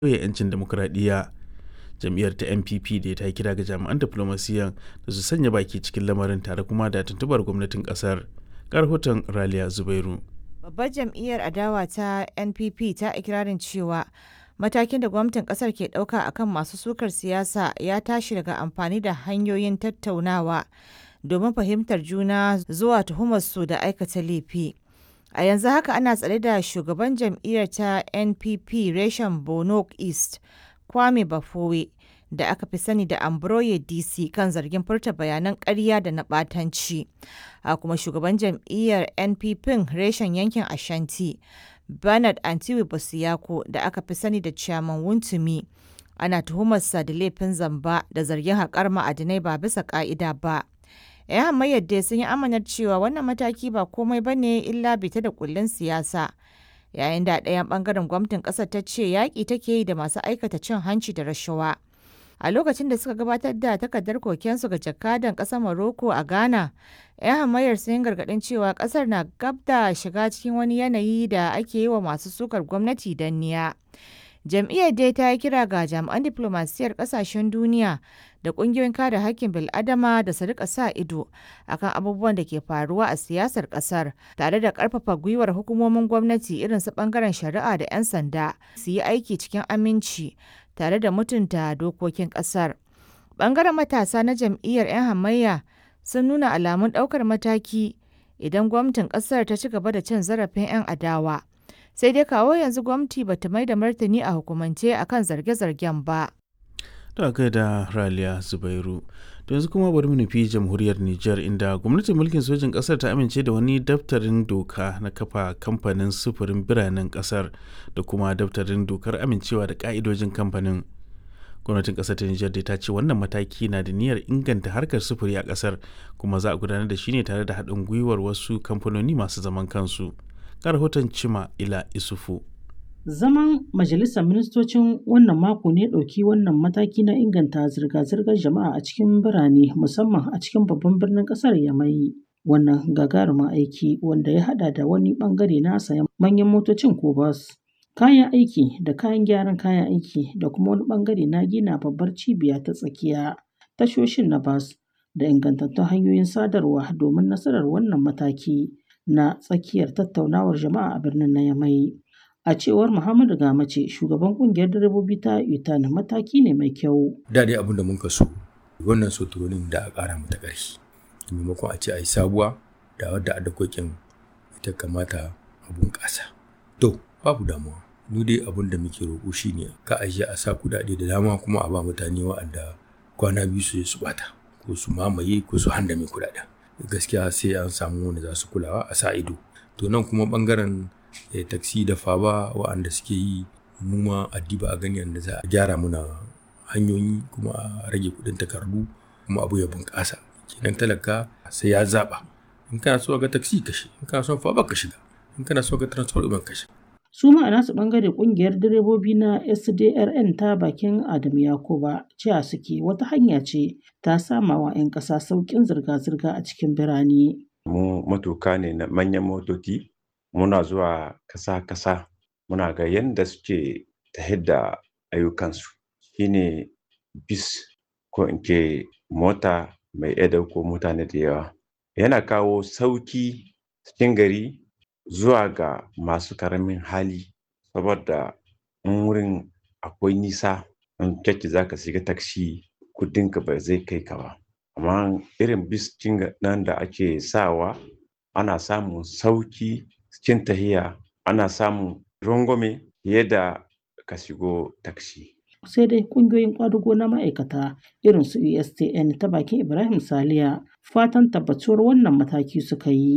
sauya 'yancin demokuraɗiyya. Jam'iyyar ta NPP da ta kira ga jami'an diflomasiyan da su sanya baki cikin lamarin tare kuma da tuntubar gwamnatin ƙasar. Ga rahoton Raliya Zubairu. Babbar jam'iyyar adawa ta NPP ta ikirarin cewa matakin da gwamnatin kasar ke ɗauka akan masu sukar siyasa ya tashi daga amfani da hanyoyin tattaunawa domin fahimtar juna zuwa tuhumarsu da aikata laifi. A yanzu haka ana tsare da shugaban jam'iyyar ta NPP reshen Bono East, Kwame Bafowe, da aka fi sani da Ambroye DC kan zargin furta bayanan ƙarya da na ɓatanci. A kuma shugaban jam'iyyar NPP reshen yankin Ashanti, Bernard Antiwi Bosiyako da aka fi sani da Chairman Wuntumi. Ana tuhumarsa da laifin zamba da zargin haƙar ma'adinai ba bisa ƙa'ida ba. 'yan hamayyar dai sun yi amanar cewa wannan mataki ba komai ba ne illa bita da kullun siyasa yayin da ɗayan ɓangaren gwamnatin ƙasar ta ce yaƙi take yi da masu aikata cin hanci da rashawa a lokacin da suka gabatar da takardar kokensu ga jakadan ƙasar Morocco a Ghana 'yan hamayyar sun yi gargaɗin cewa ƙasar na gab da shiga cikin wani yanayi da ake yi wa masu sukar gwamnati danniya. jam'iyyar dai ta yi kira ga jami'an diflomasiyyar kasashen duniya da kungiyoyin kare hakkin bil'adama da su rika sa ido akan abubuwan da ke faruwa a siyasar kasar tare da karfafa gwiwar hukumomin gwamnati irin su bangaren shari'a da 'yan sanda su yi aiki cikin aminci tare da mutunta dokokin kasar bangaren matasa na jam'iyyar 'yan hamayya sun nuna alamun daukar mataki idan gwamnatin kasar ta ci gaba da cin zarafin 'yan adawa sai dai kawo yanzu gwamnati bata mai da martani a hukumance akan zarge-zargen ba. Da kai da Raliya Zubairu. To yanzu kuma bari mu nufi jamhuriyar Nijar inda gwamnatin mulkin sojin kasar ta amince da wani daftarin doka na kafa kamfanin sufurin biranen kasar da kuma daftarin dokar amincewa da ka'idojin kamfanin. Gwamnatin kasar ta Nijar ta ce wannan mataki na da niyyar inganta harkar sufuri a kasar kuma za a gudanar da shi ne tare da haɗin gwiwar wasu kamfanoni masu zaman kansu. ga rahoton Cima Ila Isufu. Zaman Majalisar Ministocin wannan mako ne ɗauki wannan mataki na inganta zirga-zirgar jama'a a cikin birane musamman a cikin babban birnin ƙasar Yamai. Wannan gagarumin aiki wanda ya haɗa da wani ɓangare na sayan manyan motocin ko bas, kayan aiki da kayan gyaran kayan aiki da kuma wani ɓangare na gina babbar cibiya ta tsakiya, tashoshin na bas da ingantattun hanyoyin sadarwa domin nasarar wannan mataki. na tsakiyar tattaunawar jama'a a birnin na Yamai. A cewar Muhammadu Gamace, shugaban kungiyar direbobi ta UTAN mataki ne mai kyau. Da dai abin da mun so wannan soturonin da a ƙara mata ƙarfi. Maimakon a ce a yi sabuwa da wadda adakokin ita kamata a bunƙasa. To, babu damuwa. Ni dai abin da muke roƙo shi ne ka ajiye a sa kuɗaɗe da dama kuma a ba mutane wa'anda kwana biyu su su bata ko su mamaye ko su handame kuɗaɗen. gaskiya sai an samu wanda za su kulawa a sa ido to nan kuma bangaren eh, taksi da faba waɗanda suke yi mu ma addiba a gani yadda za a gyara muna hanyoyi kuma a rage kuɗin takardu kuma abu ya bunƙasa kenan talaka sai ya zaɓa in kana so ga taksi ka shi in kana so faba ka shiga in kana so ga transport ɗin ka shiga su ma a nasu bangare kungiyar direbobi na sdrn ta bakin adam yakuba cewa suke wata hanya ce ta sama wa 'yan ƙasa sauƙin zirga-zirga a cikin birane mu matuka ne na manyan motoci muna zuwa kasa-kasa muna ga yadda suke ta da ayyukansu shine bis ko in ce mota mai iya dauko mutane da yawa yana kawo sauki cikin gari zuwa ga masu karamin hali saboda in wurin akwai nisa in kyakki za ka shiga taksi kudinka ba zai kai ka ba amma irin biskin nan da ake sawa ana samun sauki cikin tahiya ana samun rangwame fiye da ka shigo taksi sai dai kungiyoyin kwadugo na ma'aikata irin su ustn ta bakin ibrahim saliya fatan tabbatuwar wannan mataki suka yi